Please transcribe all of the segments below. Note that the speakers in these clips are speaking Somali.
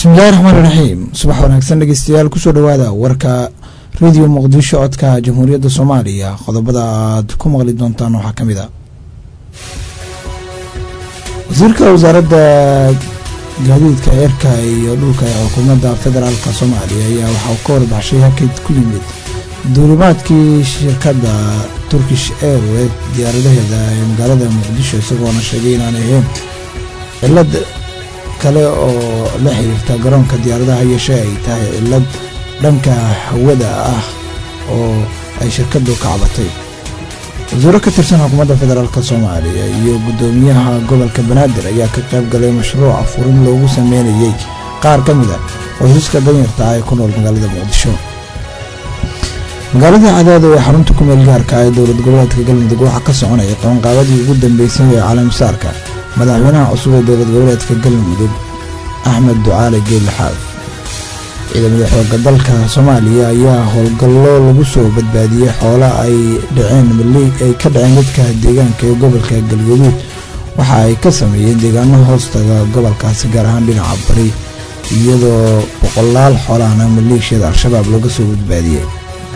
bismillahi raxmaan iraxiim subax wanaagsan dhegeystayaal kusoo dhowaada warka radio muqdisho codka jamhuuriyadda soomaaliya qodobada aad ku maqli doontaan waxaa ka mid a wasiirka wasaaradda gaadiidka eerka iyo dhulka ee xukuumadda federaalk soomaaliya ayaa waxa uu ka warbaxshay hakid ku yimid duulimaadkii shirkadda turkish airway diyaaradaheeda ee magaalada muqdisho isagoona sheegay inaan ahayn cilad kale oo la xiriirta garoonka diyaaradaha yeeshee ay tahay cilad dhanka hawada ah oo ay shirkaddu ka cabatay wasiiro ka tirsan xukuumadda federaalk soomaaliya iyo guddoomiyaha gobolka banaadir ayaa ka qayb galay mashruuca furin loogu sameynayey qaar ka mid a qoysaska danyarta ah ee ku nool magaalada muqdisho magaalada cadaado ee xarunta ku meel gaarka ee dowlad goboleedka galmudug waxaa ka soconaya qabanqaabadii ugu dambeysay ee caalamsaarka madaxweynaha cusub ee dowlad goboleedka galmudug axmed ducaale geeli xaaf ciidamada xooga dalka soomaaliya ayaa howlgallo lagu soo badbaadiyey xoola ay dhaceen ay ka dhaceen dadka deegaanka ee gobolka galgaduud waxa ay ka sameeyeen deegaano hoostaga gobolkaasi gaar ahaan dhinaca bari iyadoo boqolaal xoolahana maleeshiyada al-shabaab laga soo badbaadiyey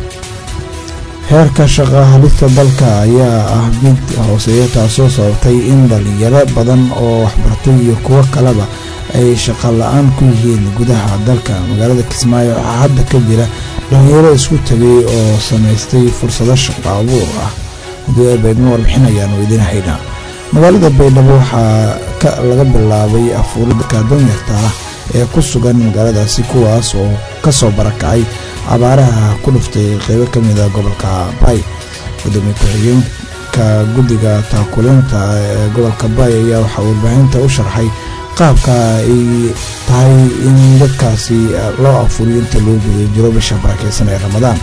heerka shaqa halista dalka ayaa ah mid hooseeya taasoo sababtay in dhalinyaro badan oo waxbartay iyo kuwo kaleba ay shaqa la-aan ku yihiin gudaha dalka magaalada kismaayo waxaa hadda ka jira dhalinyaro isku tagay oo samaystay fursado shaqo abuur ah haddii ay baydmo warbixin ayaanu idin haynaa magaalada baydhabo waxaa laga bilaabay afuuri dadka danyarta ah ee ku sugan magaaladaasi kuwaas oo kasoo barakacay abaaraha ku dhuftay qeybo ka mida gobolka bay gudoomiye ku-xigeenka guddiga taakulinta ee gobolka bay ayaa waxaa warbaahinta u sharxay qaabka ay tahay in dadkaasi loo afuriyo inta loo guda jiro bisha barakeysan ee ramadaan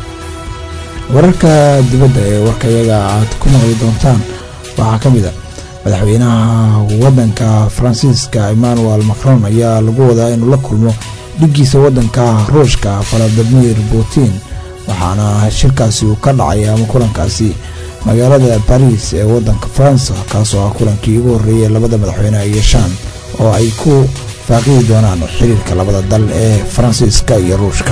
wararka dibadda ee warkayaga aad ku maqli doontaan waxaa ka mid a madaxweynaha wadanka faransiiska emmanuel macron ayaa lagu wadaa inuu la kulmo dhiggiisa wadanka ruushka valadimir putin waxaana shirkaasi uu ka dhacay ama kulankaasi magaalada baris ee wadanka faransa kaasoo ah kulankii ugu horreeyay labada madaxweyne ay yeeshaan oo ay ku faaqidi doonaan xiriirka labada dal ee faransiiska iyo ruushka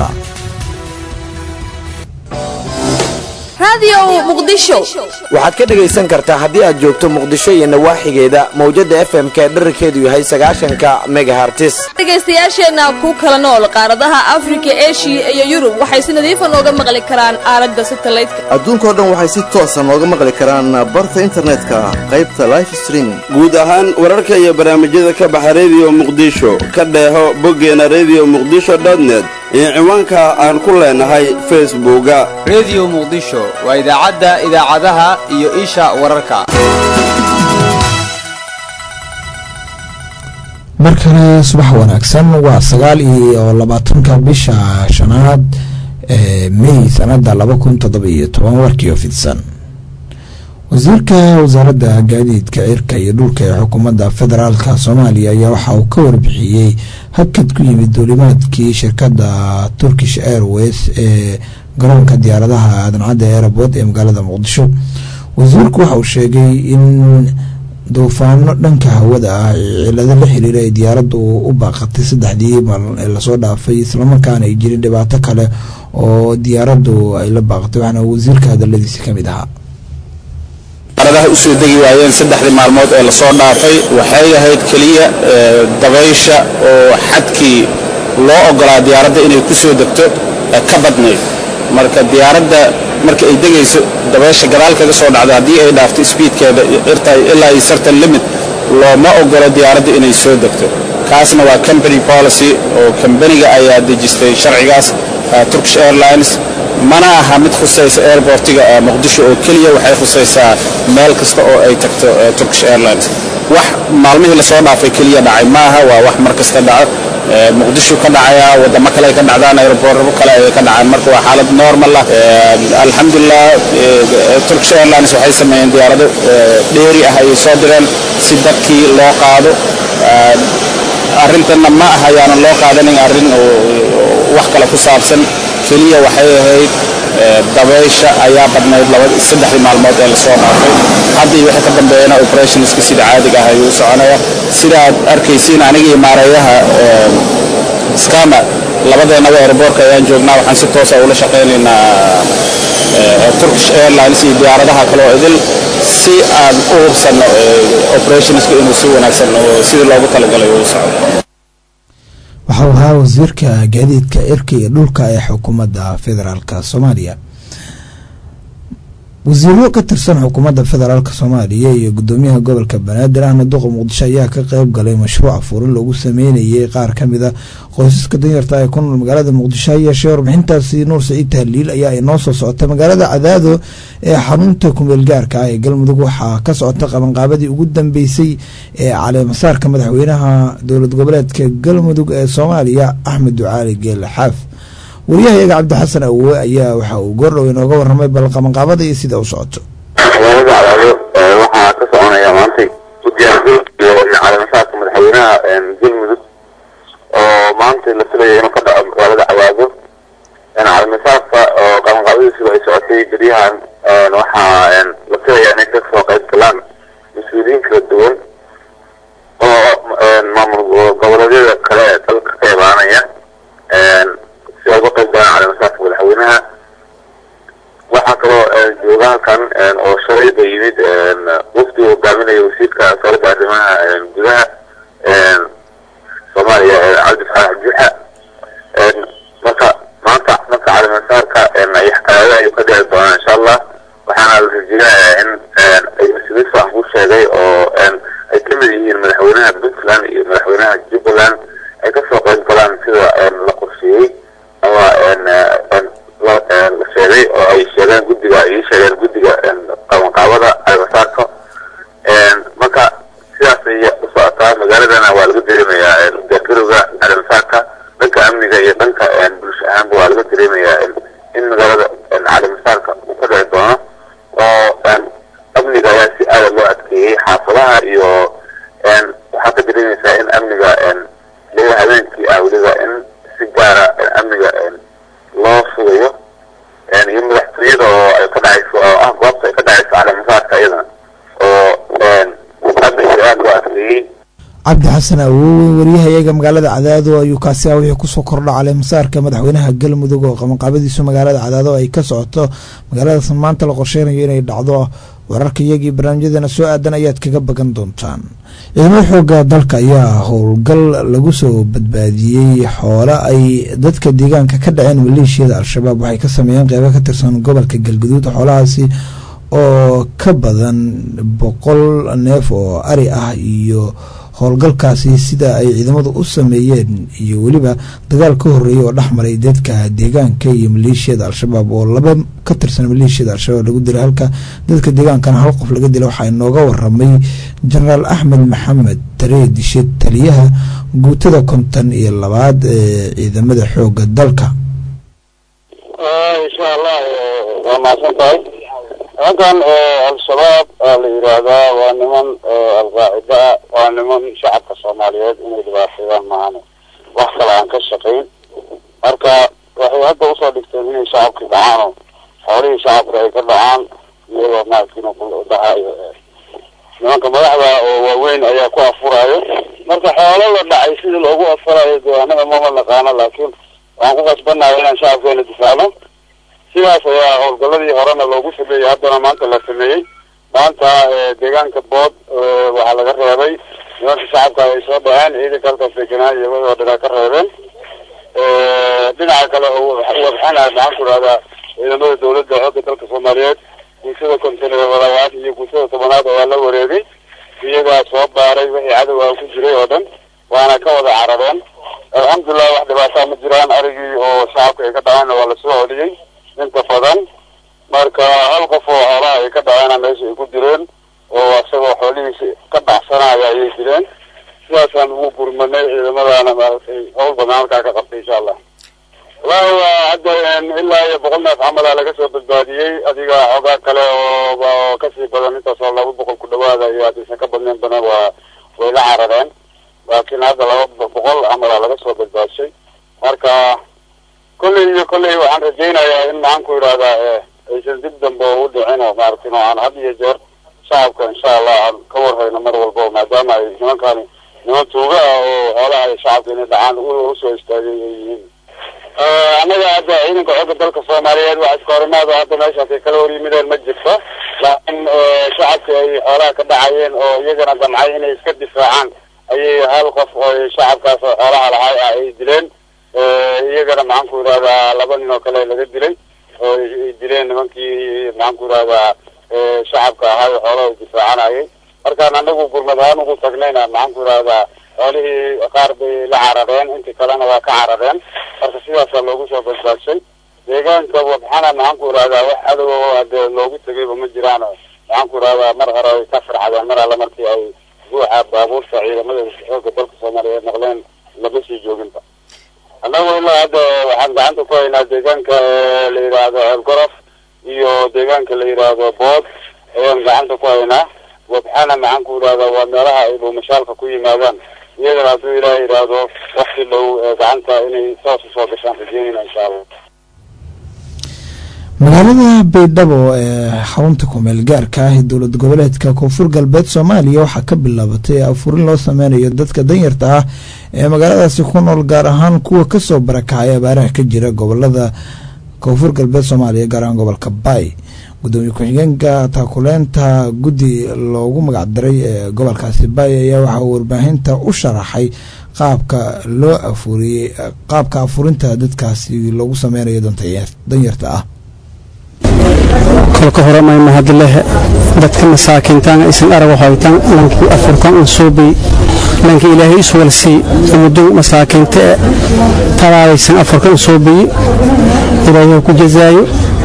waxaad ka dhegaysan kartaa haddii aad joogto muqdisho iyo nawaaxigeeda mawjada f m k dherarkeedu yahay sagaashanka megahartis dhegaystayaasheenna ku kala nool qaaradaha afrika eshiya iyo yurub waxay si nadiifa nooga maqli karaan aalada satalaydka adduunkao dhan waxay si toosa nooga maqli karaan barta internetka qaybta life streaming guud ahaan wararka iyo barnaamijyada ka baxa rediyo muqdisho ka dheeho boggeena rediyo muqdisho net iyo ciwaanka aan ku leenahay facebooka rediyo muqdisho waa idaacadda idaacadaha iyo isha wararka mar kale subax wanaagsan waa sagaal iyo labaatanka bisha shanaad ee mey sanada laba kun toddoba iyo toban warkiio fidsan wasiirka wasaaradda gaadiidka cirka iyo dhulka ee xukuumadda federaalka soomaaliya ayaa waxa uu ka warbixiyey habkad ku yimid duulimaadkii shirkadda turkish airways ee garoonka diyaaradaha aadan-cadda airabord ee magaalada muqdisho wasiirku waxa uu sheegay in duufaano dhanka hawada ah ee cilado la xiriira ay diyaaraddu u baaqatay saddexdii maalin ee lasoo dhaafay islamarkaana ay jirin dhibaato kale oo diyaaraddu ay la baaqatay waxaana wasiirka hadaladiisi ka mid ahaa diyaaradaha usoo degi waayeen saddexdii maalmood ee lasoo dhaafay waxay ahayd keliya dabaysha oo xadkii loo ogolaa diyaaradda inay ku soo degto ka badnayd marka diyaaradda marka ay degayso dabaysha gadaal kaga soo dhacdo haddii ay dhaafto sbiidkeeda ilaa iyo certain limit looma ogolo diyaaradda inay soo degto kaasna waa company policy oo kambaniga ayaa dejistay sharcigaas turkish airlines mana aha mid khusaysa airbortiga muqdisho oo keliya waxay khusaysaa meel kasta oo ay tagto turkish airlines wax maalmihii lasoo dhaafay keliya dhacay maaha waa wax mar kasta dhaco muqdisho ka dhacaya wadamo kale ay ka dhacdaan aerobortabo kale ay ka dhacaan marka waa xaalad normal ah alxamdulilah turkish airlines waxay sameeyeen diyaarado dheeri ah ayay soo direen si dadkii loo qaado arrintanna ma aha yaanan loo qaadanin arrin wax kale ku saabsan keliya waxay ahayd dabaysha ayaa badnayd saddexdii maalmood ee lasoo dhaafay haddii wixii ka dambeeyana operationska sida caadiga ah ayuu u soconaya sidaad arkaysiin aniga iyo maareeyaha skama labadeenaba airboortka ayaan joognaa waxaan si toosa ula shaqaynaynaa turkish airlines iyo diyaaradaha kale oo idil si aan u hubsanno operationska inuu si wanaagsan oo sidii loogu talagalay uu socdo waxau ahaa wasiirka gaadiidka irka iyo dhulka ee xukuumadda federaalk soomaaliya wasiiro ka tirsan xukuumadda federaalk soomaaliya iyo gudoomiyaha gobolka banaadir ahna duqa muqdisho ayaa ka qeyb galay mashruuc furin lagu sameynayay qaar kamida qoysaska danyarta ee ku nool magaalada muqdisho ha yeeshee warbixintaasi nuur saciid tahliil ayaa inoo soo socota magaalada cadaado ee xarunta kumeel gaarka ah ee galmudug waxaa ka socota qabanqaabadii ugu dambeysay ee caleemasaarka madaxweynaha dowlad goboleedka galmudug ee soomaaliya axmed ducaali geele xaaf wariyahayaga cabdixasan awowe ayaa waxa uu goordhow inooga waramay bal qabanqaabada iyo sida u socoto magaalada cadaado waxaa ka soconaya maantay udiyaargarowga iyo caleemasaarka madaxweynaha galmudug oo maanta la filaya inuu ka dhaco magaalada cadaado caleemasaarka oo qabanqaabadiisuba ay socotay beryahan waxaa la filaya inay ka soo qayb galaan mas-uuliyiin kala duwan oo maamul goboleedyada kale ee dalka ka imaanaya si ay uga qayb galaan caleemasaarka madaxweynaha waxaa kaloo jooga halkan oo shalayba yimid wafdi uu hogaaminaya wasiirka wasaaradda arrimaha gudaha soomaaliya cabdi faarax juxa marka maanta marka caleemasaarka cadaada ayuu ka dhici doonaa insha allah waxaana la rajeynayaa in ay mas-uuliyiin fiican ku sheegay oo ay ka mid yihiin madaxweynaha puntland iyo madaxweynaha jubbaland ay kasoo qayb galaan sida la qorsheeyey ama la sheegay oo ay sheegeen guddiga ay sheegeen guddiga qabanqaabada caleemasaarka marka sidaas ay u socotaa magaaladana waa laga dareemayaa diyaargarowga caleemasaarka dhanka amniga iyo dhanka bulsho ahaanba waa laga dareemayaa in magaalada caleemasaarka uu ka dhici doono oo amniga ayaa si aada loo adkeeyey xaafadaha iyo waxaa ka dareemaysaa in amniga liga habeenkii ah weliba in si gaara amniga loo sugayo iyo madaxtooyada oo ay ka dhacayso oo ah goobta ay ka dhacayso caleemasaarka iyadana oo amniga aada loo adkeeyey cabdi xasan awowe wariyahayaga magaalada cadaado ayuu kaasi ah wixii kusoo kordha caleemasaarka madaxweynaha galmudug oo qabanqaabadiisu magaalada cadaado ay ka socoto magaaladaas maanta la qorsheynayo inay dhacdo wararka iyagii barnaamijyadeena soo aadan ayaad kaga bagan doontaan ciidamada xooga dalka ayaa howlgal lagu soo badbaadiyey xoolo ay dadka deegaanka ka dhaceen maleeshiyada al-shabaab waxay ka sameeyeen qeybo ka tirsan gobolka galguduud xoolahaasi oo ka badan boqol neef oo ari ah iyo howlgalkaasi sida ay ciidamadu u sameeyeen iyo weliba dagaal ka horeeyay oo dhexmaray dadka deegaanka iyo maleeshiyada al-shabaab oo laba ka tirsan maleeshiyada al-shabaab lagu dilay halka dadka deegaankana hal qof laga dilay waxaa inooga waramay jenaraal axmed maxamed taree dishe taliyaha guutada konton iyo labaad ee ciidamada xooga dalka insha allah waa mahadsan tahay nimankan al-shabaab aa la yidhaahdaa waa niman alqaacida ah waa niman shacabka soomaaliyeed inay dhibaateeyaan maahane wax kale aan ka shaqayn marka waxay hadda usoo dhigteen inay shacabkii dhacaano xoolihii shacabka ay ka dhacaan iyagoo maarkiin dhahayo nimanka madaxda oo waaweyn ayaa ku afuraayo marka xoolo la dhacay sidii loogu afurayo dee anaga mama naqaano laakiin waxaan ku qasbanahay inaan shacabkeena difaacno sidaas ayaa howlgaladii horena loogu sameeyey haddana maanta la sameeyey maanta deegaanka bood waxaa laga reebay nimanka shacabka ay soo dhaceen ciidanka halkaas deganaan iyagoo dhanaa ka reebeen dhinaca kale waxaana maxaan ku rahdaa ciidamada dawladda xoogga dalka soomaaliyeed guutada kontineeralabaad iyo guutada tobanaad ayaa la wareegay iyagaa soo baaray wixii cadowga ku jiray oo dhan waana ka wada carareen alxamdulilah wax dhibaataa ma jiraan arigii oo shacabka ay ka dhaceenna waa lasoo celiyey inta badan marka hal qof oo xoolaha ay ka dhaceena meesha ay ku direen oo isagoo xoolihiisa ka dhacsanaya ayay dileen sidaasaan ugu gurmanay ciidamadaana maaragtay howl badan halkaa ka qabtay insha allah wallahi waa hadda ilaa iyo boqol neef camala laga soo badbaadiyey adiga xoogaa kale oo kasii badan intaasoo laba boqol ku dhawaada iyo haddaysan ka badnayn badan waa way la carareen laakiin hadda laba boqol camala laga soo badbaadshay marka kolley iyo kolley waxaan rajaynayaa in maxaan ku yidhahdaa aysan dib dambe u dhicin oo maaragtin oo aan had iyo jeer shacabka insha allah aan ka warhayno mar walba maadaama ay nimankani niman tuuga ah oo xoolaha shacabka inay dhacaan usoo istaagay ay yihiin annaga hadda ciidanka xoogga dalka soomaaliyeed wax iska horimaado hadda meeshaas ay kala hor yimideen ma jirto laakiin shacabka ay xoolaha ka dhacayeen oo iyagana damcay inay iska difaacaan ayay hal qof oo shacabkaas oo xoolaha lahay ah ay dileen iyagana maxaan ku idhahdaa laba nin oo kale laga dilay oo ay dileen nimankii maxaan ku idhahdaa shacabka ahaa oo xoolaha difaacanayay markaan anagu gurmad ahaan ugu tagnayna maxaan ku idhahdaa xoolihii qaar bay la carareen intii kalena waa ka carareen marka sidaasaa loogu soo badbaadshay deegaanka wabxana maxaan ku idhahdaa wax cadow oo hadee loogu tegayba ma jiraan maxaan ku idhahdaa mar hore ay ka farxadeen mar alle markii ay buuxa baabuurta ciidamada xooga dalka soomaaliyeed noqdeen lama sii jooginba annagu ilaa hadda waxaan gacanta ku haynaa deegaanka la yidhaahdo ceelgorof iyo deegaanka la yidhaahdo bood ayaan gacanta ku haynaa wabxana maxaan ku idhahdaa waa meelaha ay dhuumashaalka ku yimaadaan iyadana hadduu ilaah yidhaahdo wakti dhow gacanta inay saas usoo gashaan rajeynayna insha allah magaalada baydhabo ee xarunta kumeel gaarka ah ee dowlad goboleedka koonfur galbeed soomaaliya waxaa ka bilaabatay afurin loo sameynayo dadka danyarta ah ee magaaladaasi ku nool gaar ahaan kuwa kasoo barakacay abaaraha ka jira gobolada koonfur galbeed soomaaliya gaar ahaan gobolka baay gudoomiye ku-xigeenka taakuleynta guddi loogu magacdaray ee gobolkaasi baay ayaa waxaa uu warbaahinta u sharaxay qaabka loo afuriyey qaabka afurinta dadkaasi loogu sameynayo danyarta ah kolka hore mayma hadlehe dadka masaakiintaan isan arag haytan lankii afurkan un suubi lankii ilaahay iswalsii umudun masaakiinta e talaadaysan afurka un suubiyi ilaahay ku jazaayo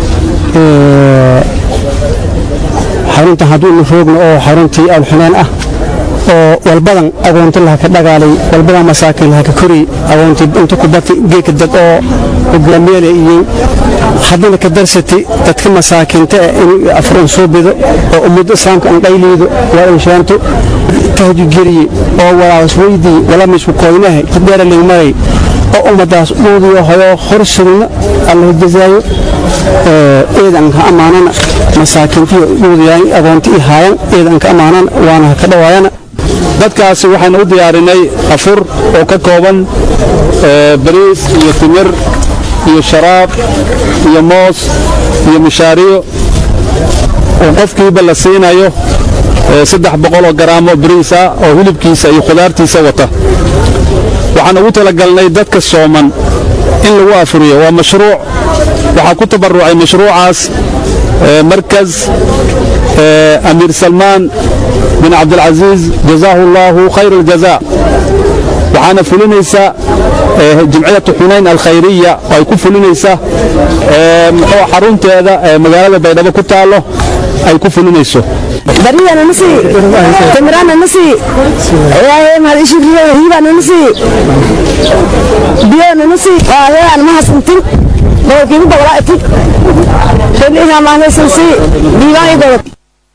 xaruntan hadduunu roogno oo xaruntii alxuneen ah oo walbadan agoonti laha ka dhagaalay walbadan masaakiin laha ka kori agoonti inta kubati geeka dad oo hogaamiyeele iyo haddana ka darsati dadka masaakiinta in afurun soo bido oo ummadda islaamka aan dhayliido waa inshaanto tahjigeliye oo walaas weydii wala misku koynahay kudheera leegmaray oo ummadaas dhuudiyo hoyo hor sugna allah jazaayo eedan ka amaanana masaakiintiyo dhuudiyaan agoonti i haayan eedan ka amaanana waana ka dhawaayana dadkaasi waxaynu u diyaarinay afur oo ka kooban bariis iyo timir iyo sharaab iyo moos iyo mishaariyo oo qofkiiba la siinayo saddex boqoloo garaamo bariis ah oo hilibkiisa iyo khudaartiisa wata waxaan ugu talagalnay dadka sooman in lagu afuriyo waa mashruuc waxaa ku tabarucay mashruucaas markas amiir salmaan bin cabdilcasiis jazaahu allaahu khayr aljazaa waxaana fulinaysa jimciyatu xunayn alkhayriya oo ay ku fulinaysa muxuu xarunteeda magaalada baydhabo ku taallo ay ku fulinayso bariyana nasi timirana nasi hibana nasi biyona nasi waahean mahasantin boqolkiiba boqolaa itid shaliha mahnaysansi diiwaan igobad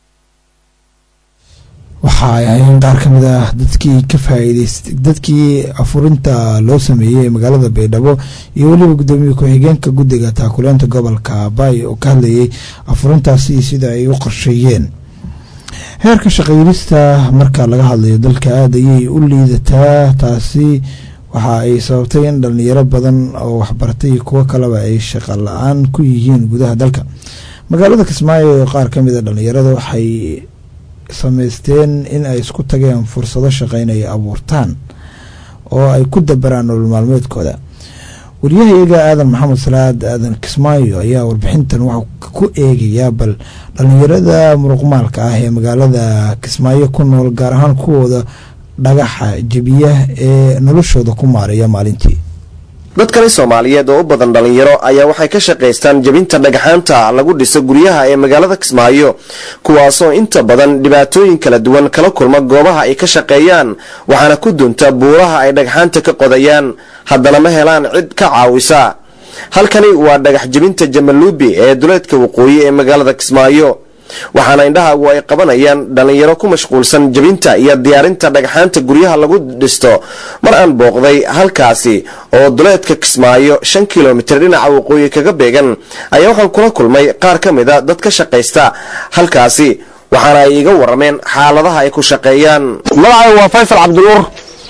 waxa ay ahayn qaar ka mid ah dadkii ka faa'iidaystay dadkii afurinta loo sameeyey ee magaalada baydhabo iyo weliba gudoomiye ku-xigeenka guddiga taakuleynta gobolka baay oo ka hadlayay afurintaasi iyo sida ay u qorsheeyeen heerka shaqaylista marka laga hadlayo dalka aada ayay u liidataa taasi waxa ay sababtay in dhalinyaro badan oo waxbaratay iyo kuwo kaleba ay shaqo la-aan ku yihiin gudaha dalka magaalada kismaayo qaar ka mid a dhalinyarada waxay samaysteen in ay isku tageen fursado shaqeyn ay abuurtaan oo ay ku dabaraan nolol maalmeedkooda wariyahayaga aadan maxamed salaad aadan kismaayo ayaa warbixintan waxaa ku eegayaa bal dhalinyarada muruqmaalka ah ee magaalada kismaayo ku nool gaar ahaan kuwooda dhagaxa jebiya ee noloshooda ku maareeya maalintii dad kale soomaaliyeed oo u badan dhallinyaro ayaa waxay ka shaqaystaan jebinta dhagxaanta lagu dhiso guryaha ee magaalada kismaayo kuwaasoo inta badan dhibaatooyin kala duwan kala kulma goobaha ay ka shaqeeyaan waxaana ku dunta buuraha ay dhagxaanta ka qodayaan haddana ma helaan cid ka caawisa halkani waa dhagax jebinta jamaluubi ee duleedka waqooyi ee magaalada kismaayo waxaana indhahaagu ay qabanayaan dhallinyaro ku mashquulsan jebinta iyo diyaarinta dhagxaanta guryaha lagu dhisto mar aan booqday halkaasi oo duleedka kismaayo shan kilomitir dhinaca waqooyi kaga beegan ayaa waxaan kula kulmay qaar ka mid a dad ka shaqaysta halkaasi waxaana ay iga warameen xaaladaha ay ku shaqeeyaan magacay waa faysal cabdinuur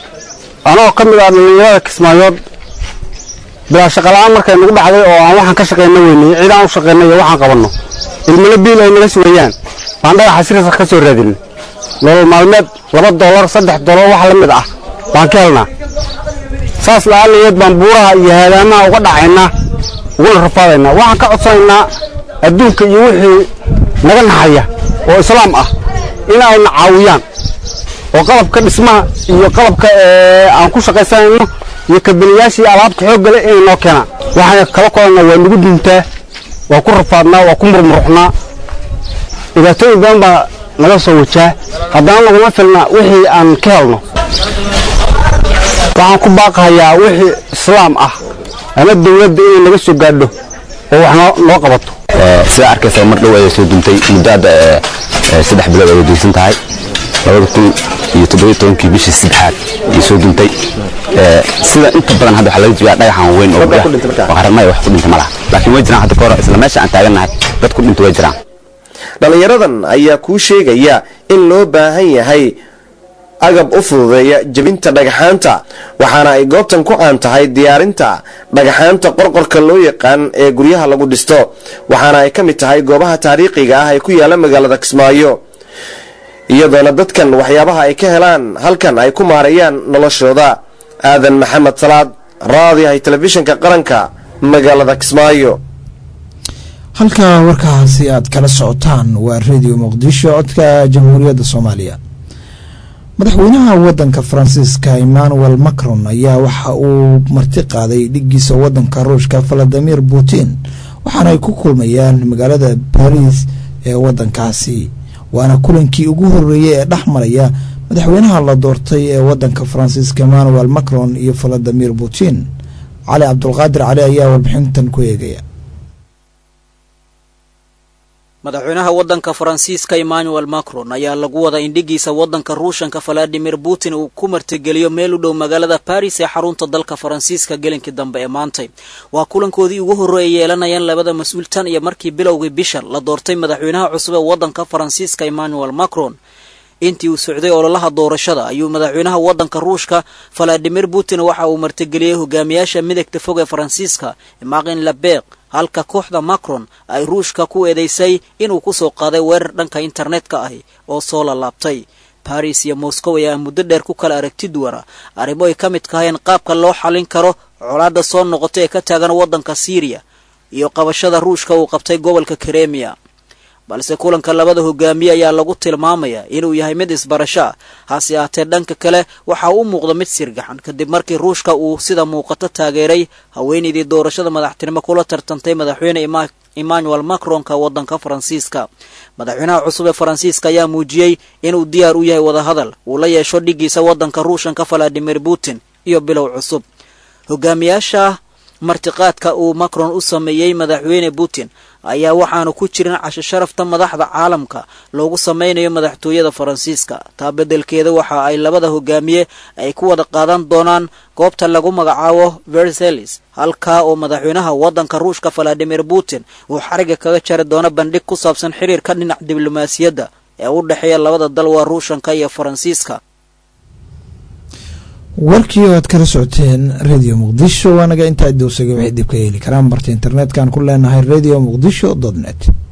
anoo ka mid ah dhallinyarada kismaayood bilaa shaqala-aan markay nagu dhacday oo aan waxaan ka shaqayna weynay cid aan u shaqayna iyo waxaan qabanno ilmana biil ay naga sugayaan baan dhagaxa sirasa ka soo raadinay nolol maalmeed laba dollar saddex dollar wax la mid ah baan ka helnaa saas la'aalayeed baan buuraha iyo haadaamaha uga dhacaynaa uguna rafaadaynaa waxaan ka codsanaynaa adduunka iyo wixii naga naxaya oo islaam ah in ayna caawiyaan oo qalabka dhismaha iyo qalabka aan ku shaqaysanayno iyo kabaniyaashii alaabta xoogga leh inay noo keenaan waxaan kala kolanaa waa nagu duntaa waa ku rafaadnaa waa ku murmuruxnaa dhibaatooyin badan baa naga soo wajaa haddana naguma filna wixii aan ka helno waxaan ku baaqahayaa wixii islaam ah ama dawladda inay naga soo gaadho oo wax noo qabato sidaa arkaysa mar dhow ayay soo duntay muddo hadda saddex bilood ayay duysan tahay labada kun iyo toddobiyo tobankii bishii saddexaad ayay soo duntay sida inta badan hadda waxaa laga joogaa dhagaxan weyn oo qaramaya wax ku dhinta ma laha laakiin way jiraan hadda ka hor isla meesha aan taagannahay dad ku dhinta way jiraan dhallinyaradan ayaa kuu sheegaya in loo baahan yahay agab u fududeeya jebinta dhagaxaanta waxaana ay goobtan ku caan tahay diyaarinta dhagaxaanta qorqorka loo yaqaan ee guryaha lagu dhisto waxaana ay ka mid tahay goobaha taariikhiga ah ee ku yaala magaalada kismaayo iyadoona dadkan waxyaabaha ay ka helaan halkan ay ku maareeyaan noloshooda aadan maxamed salaad raadiyahay telefishinka qaranka magaalada kismaayo halka warkaasi aad kala socotaan waa radio muqdisho codka jamhuuriyadda soomaaliya madaxweynaha wadanka faransiiska emmanuel macron ayaa waxa uu marti qaaday dhigiisa wadanka ruushka valadimir putin waxaana ay ku kulmayaan magaalada bariis ee wadankaasi waana kulankii ugu horeeyey ee dhex maraya madaxweynaha la doortay ee wadanka faransiiska emmanuel macron iyo valadimir putin cali cabdulqaadir cali ayaa warbixintan ku eegaya madaxweynaha waddanka faransiiska emmanuel macron ayaa lagu wada indhigiisa waddanka ruushanka valadimir putin uu ku martigeliyo meel u dhow magaalada baris ee xarunta dalka faransiiska gelinkii dambe ee maantay waa kulankoodii ugu horreeyay yeelanayaan labada mas-uul tan iyo markii bilowgii bisha la doortay madaxweynaha cusub ee waddanka faransiiska emmanuel macron intii uu socday ololaha doorashada ayuu madaxweynaha waddanka ruushka valadimir putin waxa uu martigeliyey hogaamiyaasha midagta fog ee faransiiska marin labeq halka kooxda macron ay ruushka ku eedeysay inuu kusoo qaaday weerar dhanka internetka ahi oo soo lalaabtay baris iyo moscow ayaa muddo dheer ku kala aragti duwana arrimo ay ka mid kahayeen qaabka loo xallin karo colaadda soo noqotay ee ka taagan waddanka syriya iyo qabashada ruushka uu qabtay gobolka kremiya balse kulanka labada hogaamiye ayaa lagu tilmaamaya inuu yahay mid isbarasho ah hase ahaatee dhanka kale waxa u muuqda mid sirgaxan kadib markii ruushka uu sida muuqato taageeray haweenaydii doorashada madaxtinimo kula tartantay madaxweyne emmanuel macronka waddanka faransiiska madaxweynaha cusub ee faransiiska ayaa muujiyey inuu diyaar u yahay wadahadal uu la yeesho dhigiisa waddanka ruushanka valadimir putin iyo bilow cusub hogaamiyaasha martiqaadka uu macron u sameeyey madaxweyne putin ayaa waxaanu ku jirin casho sharafta madaxda caalamka loogu sameynayo madaxtooyada faransiiska taa beddelkeeda waxa ay labada hogaamiye ay ku wada qaadan doonaan goobta lagu magacaabo versalis halkaa oo madaxweynaha waddanka ruushka valadimir putin uu xariga kaga jari doono bandhig ku saabsan xiriirka dhinac diblomaasiyadda ee u dhexeeya labada dal waa ruushanka iyo faransiiska warkii oo aad kala socoteen radio muqdisho waanaga intaa dowsaga waxay dib ka heli karaan barta internet-kan ku leenahay radio muqdisho net